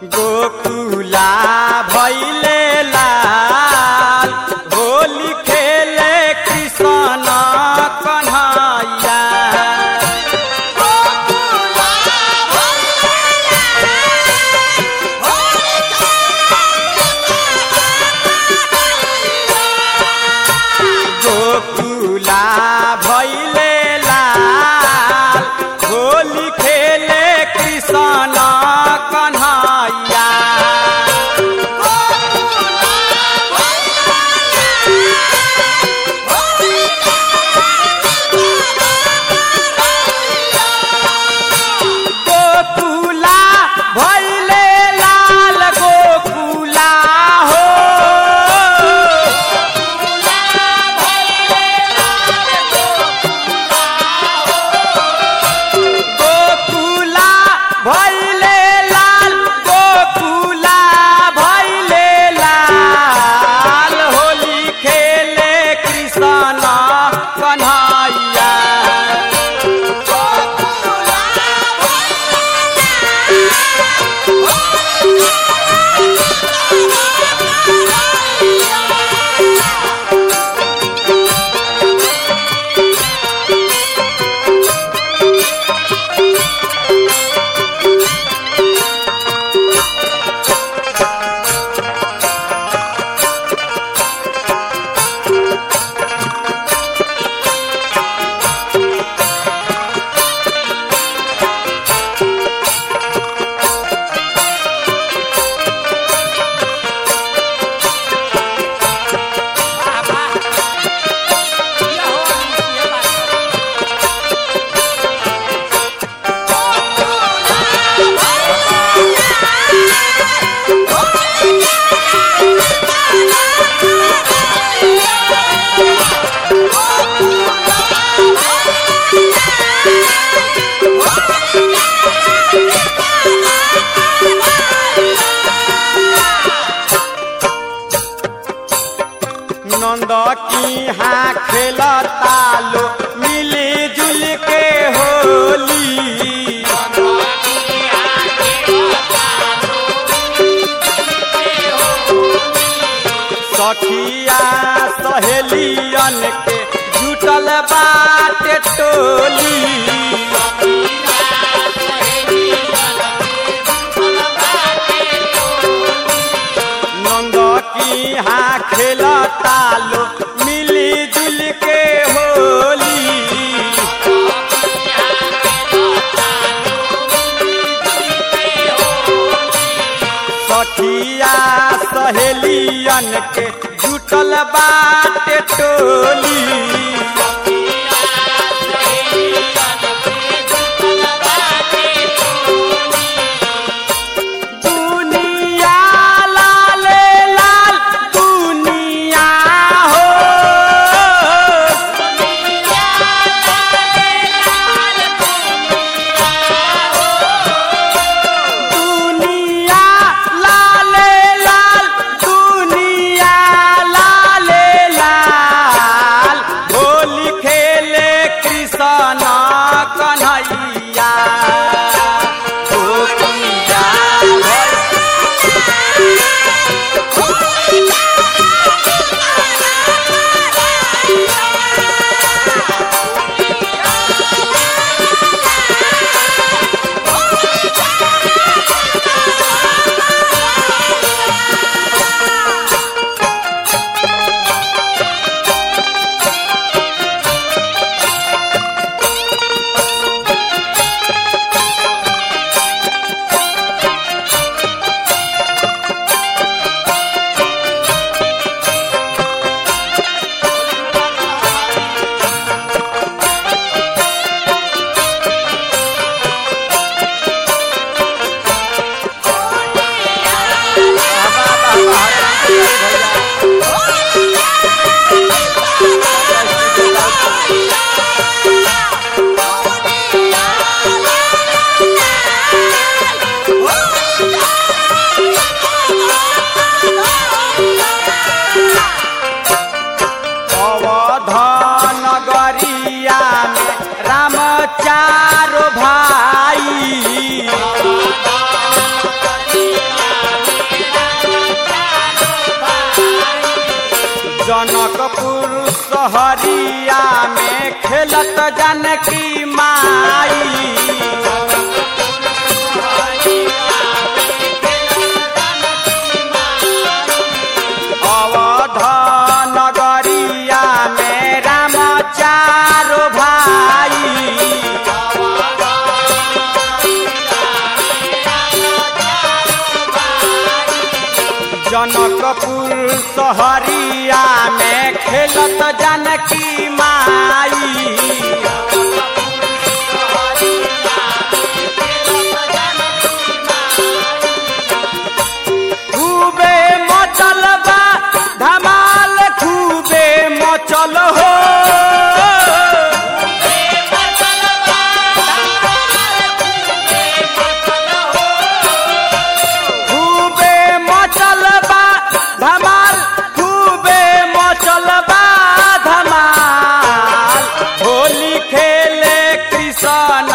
गोकुला भैले लाल होली खेले कृष्ण कन्हैया गोकुला भैले लाल होली खेले कृष्ण कन्हैया गोकुला भैले लाल गोकुला हो गोकुला भैले लाल गोकुला भैले लाल होली खेले कृष्ण कन्हैया नंद की हाँ खेलता लो मिली जुल के होली सखिया सहेलियन के जुटल बाटे टोली नंद की हाँ खेलता लो मिली जुल के होली सखिया सहेलियन के जुटल बाटे टोली दुनिया लाले लाल दुनिया हो दुनिया लाले लाल दुनिया लाले लाल होली जनकपुर सहरिया में खेलत जानकी माई अवध नगरिया में राम चारो भाई जनकपुर सहरिया में खेलत जानकी माई खूबे मचल बा धमाल खूबे मचल हो खूबे मचल बा धमाल खूबे मचल बा धमाल होली खेले कृष्ण